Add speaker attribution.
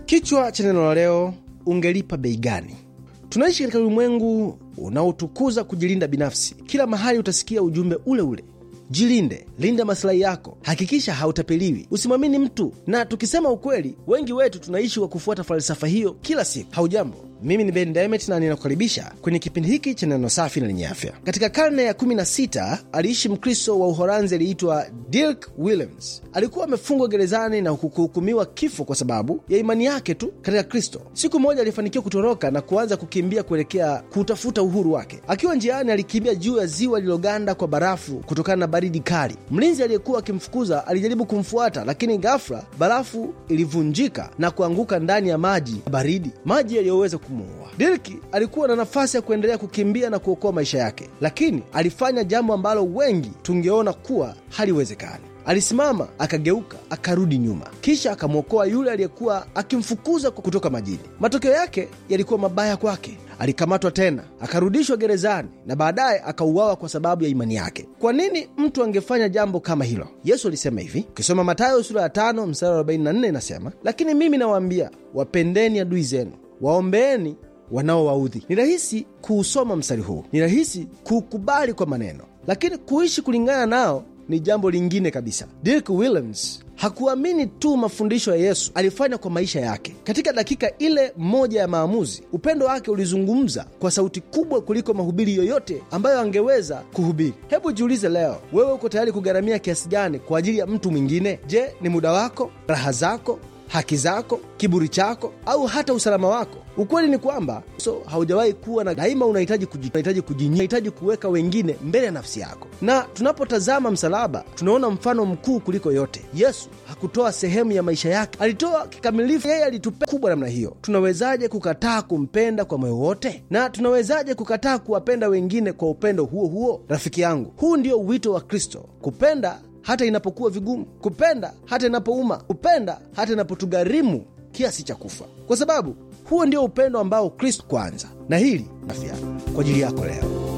Speaker 1: Kichwa cha neno la leo, ungelipa bei gani? Tunaishi katika ulimwengu unaotukuza kujilinda binafsi. Kila mahali utasikia ujumbe ule ule: jilinde, linda masilahi yako, hakikisha hautapeliwi, usimwamini mtu. Na tukisema ukweli, wengi wetu tunaishi kwa kufuata falsafa hiyo kila siku. Haujambo, mimi ni Ben Demet na ninakukaribisha kwenye kipindi hiki cha neno safi na lenye afya. Katika karne ya 16 aliishi Mkristo wa Uholanzi aliyeitwa Dirk Willems. Alikuwa amefungwa gerezani na kuhukumiwa kifo kwa sababu ya imani yake tu katika Kristo. Siku moja alifanikiwa kutoroka na kuanza kukimbia kuelekea kutafuta uhuru wake. Akiwa njiani, alikimbia juu ya ziwa lililoganda kwa barafu kutokana na baridi kali. Mlinzi aliyekuwa akimfukuza alijaribu kumfuata, lakini ghafla barafu ilivunjika na kuanguka ndani ya maji baridi, maji yaliyoweza kumuua. Dirki alikuwa na nafasi ya kuendelea kukimbia na kuokoa maisha yake, lakini alifanya jambo ambalo wengi tungeona kuwa haliwezekani. Alisimama, akageuka, akarudi nyuma, kisha akamwokoa yule aliyekuwa akimfukuza kutoka majini. Matokeo yake yalikuwa mabaya kwake. Alikamatwa tena, akarudishwa gerezani na baadaye akauawa kwa sababu ya imani yake. Kwa nini mtu angefanya jambo kama hilo? Yesu alisema hivi, ukisoma Mathayo sura ya 5 mstari wa 44 inasema, lakini mimi nawaambia, wapendeni adui zenu, waombeeni wanaowaudhi. Ni rahisi kuusoma mstari huu, ni rahisi kuukubali kwa maneno, lakini kuishi kulingana nao ni jambo lingine kabisa. Dirk Willems hakuamini tu mafundisho ya Yesu, alifanya kwa maisha yake. Katika dakika ile moja ya maamuzi, upendo wake ulizungumza kwa sauti kubwa kuliko mahubiri yoyote ambayo angeweza kuhubiri. Hebu jiulize leo, wewe uko tayari kugharamia kiasi gani kwa ajili ya mtu mwingine? Je, ni muda wako, raha zako haki zako, kiburi chako, au hata usalama wako? Ukweli ni kwamba so haujawahi kuwa na daima, unahitaji unahitaji kujinyima, unahitaji kuweka wengine mbele ya nafsi yako. Na tunapotazama msalaba, tunaona mfano mkuu kuliko yote. Yesu hakutoa sehemu ya maisha yake, alitoa kikamilifu. Yeye alitupa kubwa namna hiyo. Tunawezaje kukataa kumpenda kwa moyo wote? Na tunawezaje kukataa kuwapenda wengine kwa upendo huo huo? Rafiki yangu, huu ndio wito wa Kristo, kupenda hata inapokuwa vigumu, kupenda hata inapouma, kupenda hata inapotugharimu kiasi cha kufa, kwa sababu huo ndio upendo ambao Kristo kwanza. Na hili afya kwa ajili yako leo